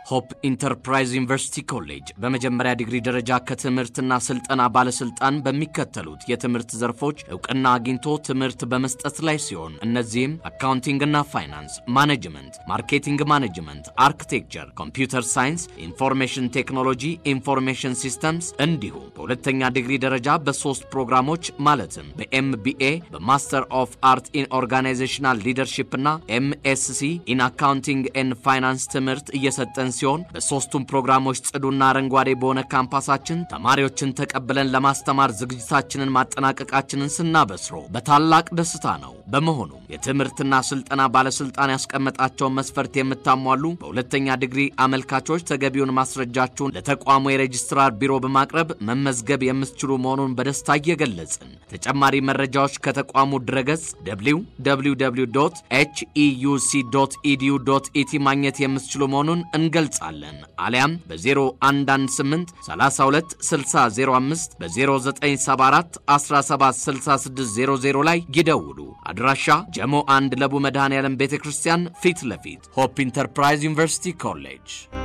ሆፕ ኢንተርፕራይዝ ዩኒቨርሲቲ ኮሌጅ በመጀመሪያ ዲግሪ ደረጃ ከትምህርትና ስልጠና ባለስልጣን በሚከተሉት የትምህርት ዘርፎች እውቅና አግኝቶ ትምህርት በመስጠት ላይ ሲሆን እነዚህም አካውንቲንግና ፋይናንስ፣ ማኔጅመንት፣ ማርኬቲንግ ማኔጅመንት፣ አርኪቴክቸር፣ ኮምፒውተር ሳይንስ፣ ኢንፎርሜሽን ቴክኖሎጂ፣ ኢንፎርሜሽን ሲስተምስ እንዲሁም በሁለተኛ ዲግሪ ደረጃ በሶስት ፕሮግራሞች ማለትም በኤምቢኤ በማስተር ኦፍ አርት ኢን ኦርጋናይዜሽናል ሊደርሺፕ እና ኤምኤስሲ ኢን አካውንቲንግ ኤን ፋይናንስ ትምህርት እየሰጠን ሲሆን በሶስቱም ፕሮግራሞች ጽዱና አረንጓዴ በሆነ ካምፓሳችን ተማሪዎችን ተቀብለን ለማስተማር ዝግጅታችንን ማጠናቀቃችንን ስናበስሮ በታላቅ ደስታ ነው። በመሆኑም የትምህርትና ስልጠና ባለስልጣን ያስቀመጣቸውን መስፈርት የምታሟሉ በሁለተኛ ዲግሪ አመልካቾች ተገቢውን ማስረጃችሁን ለተቋሙ የሬጅስትራር ቢሮ በማቅረብ መመዝገብ የምትችሉ መሆኑን በደስታ እየገለጽን ተጨማሪ መረጃዎች ከተቋሙ ድረገጽ www ኤችኢዩሲ ኢዲዩ ኢቲ ማግኘት የምትችሉ መሆኑን እንገልጻለን። አሊያም በ0118 32 6005 በ0974 176600 ላይ ይደውሉ። አድራሻ ጀሞ አንድ ለቡ መድኃኔ ዓለም ቤተ ክርስቲያን ፊት ለፊት ሆፕ ኢንተርፕራይዝ ዩኒቨርሲቲ ኮሌጅ